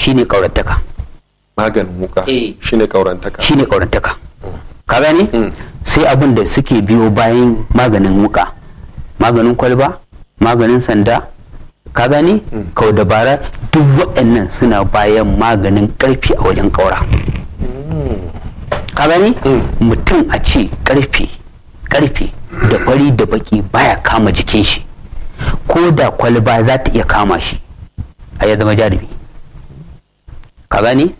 shine kaurantaka maganin wuka Eh. shine kaurantaka shine kaurantaka ka gane Mm. sai abin da suke biyo bayan maganin wuka maganin kwalba maganin sanda ka gane kau dabara duk waɗannan suna bayan maganin ƙarfi a wajen ƙaura ka gane mutum a ce ƙarfe ƙarfe da fari da baki baya kama jikin shi ko da kwalba za ta iya kama shi a ya zama jarumi ka gane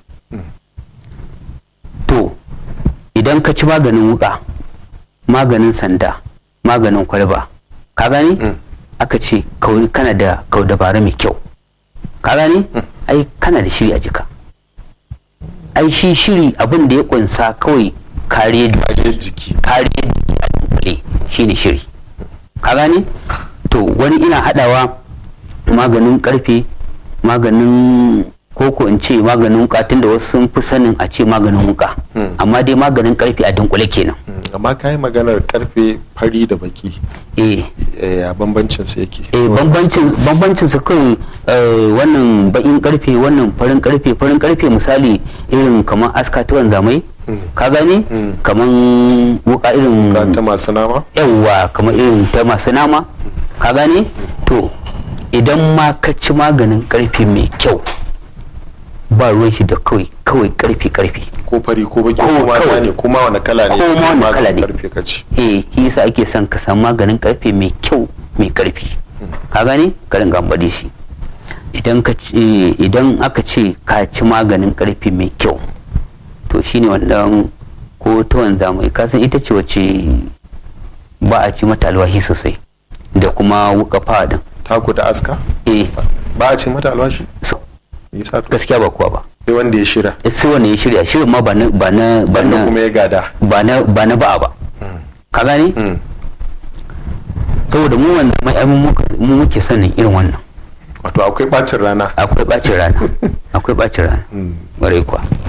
to idan ka ci maganin wuka maganin sanda maganin kwalba ka gani aka ce kau- kana da kau dabara mai kyau ka gani ai kana da shiri a jika ai shi shiri abin da ya kunsa kawai kariyar kariyar jiki kariyar jiki a dunkule shine shiri ka gani to wani ina hadawa maganin karfe maganin koko in ce maganin wuka tunda wasu sun fi sanin a ce maganin wuka amma dai maganin karfe a dunkule kenan Mm, amma ka yi maganar karfe fari da baki eh Eh, a bambancin su yake eh bambancin bambancin su kai eh, wannan bakin karfe wannan farin karfe farin karfe misali irin kamar aska ta wanzamai ka gani kamar wuka irin Ka ta masu nama yawwa kamar irin ta masu nama ka gane to idan ma ka ci maganin karfe mai kyau ba ruwan shi da kawai kawai karfe karfe ko fari ko baki Ko ko ma kawai. ne ko ma wani kala ne Ko ma wani maganin kala ne. karfe ka ci eh shi yasa ake son ka samu maganin karfe mai kyau mai karfi ka gane ka ringa amfani shi idan ka ci- idan aka ce ka ci maganin karfe mai kyau to shine wannan ko ta wanza mai kasan ita ce wacce ba a ci mata alwahi sosai da kuma wuka fadin taku da aska eh ba a ce mata alwashi so, yasa to gaskiya ba kuwa ba sai wanda ya shira sai wanda ya shirya shirin ma ba na ba na ba wanda na kuma ya gada ba na ba na ba'a ba ka gane Mm. saboda mu wanda mai ai mu muka- mu muke sanin irin wannan wato akwai bacin rana akwai bacin rana akwai bacin rana ƙwarai kuwa